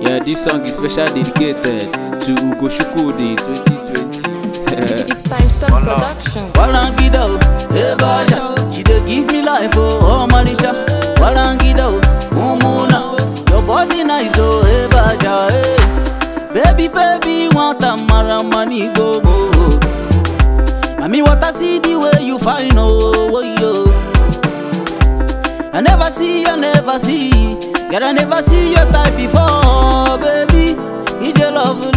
Yeah, this song is specially dedicated to Ugo Shukudi 2020. It's time stop production. Warangida, hey Baja, she dey give me life, oh, oh Manisha. Warangida, Mumuna, your body nice, oh, hey Baja, hey. Baby, baby, want a mara money, go, go. I mean, what I see the way you find, oh, oh, yo. I never see, I never see, girl, I never see your type before, baby. It's your lovely.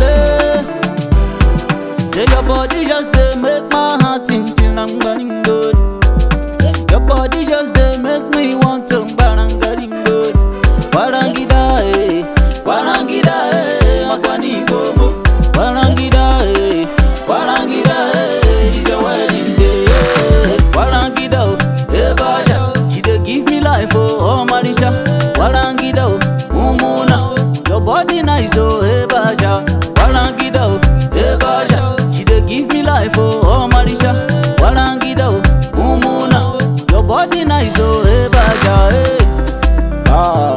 Say your body just dey make my heart think till I'm getting good. Your body just dey make me want to barangari good. Warangida eh, warangida eh, makwani bobo. Warangida eh, warangida eh, it's your wedding day. eh. Warangida oh, eh baja, she dey give me life oh, oh Marisha. Warangida oh, umuna, your body nice oh, eh baja. Warangida oh, eh baja, she dey give me life oh, oh Marisha. Warangida oh, umuna, your body nice oh, eh baja, eh. Ah.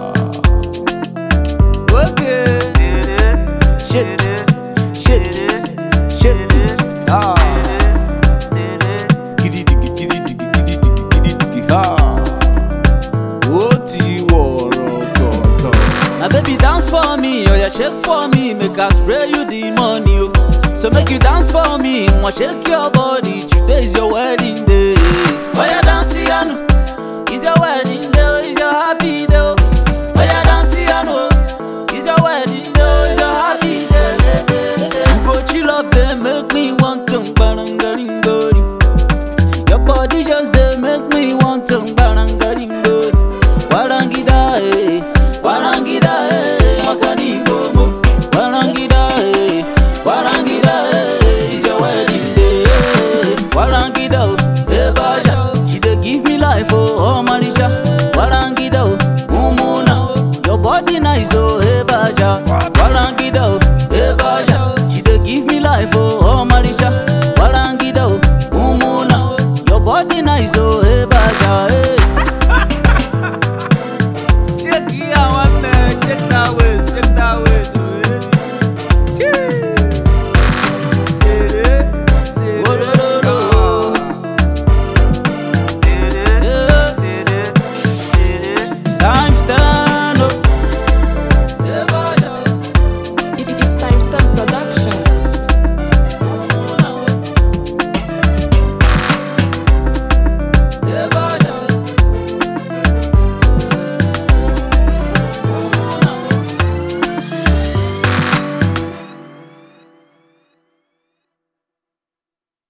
Okay. Shit, shit, shit. Ah. Giddy diggy, giddy diggy, giddy diggy, giddy diggy. Ah. Ó ti wọ̀rọ̀ gọ̀gọ̀. Na baby dance for me, oya shake for me, make I spray you the money o. So make you dance for me, wan shake your body, today is your wedding day. Oya dance yanu,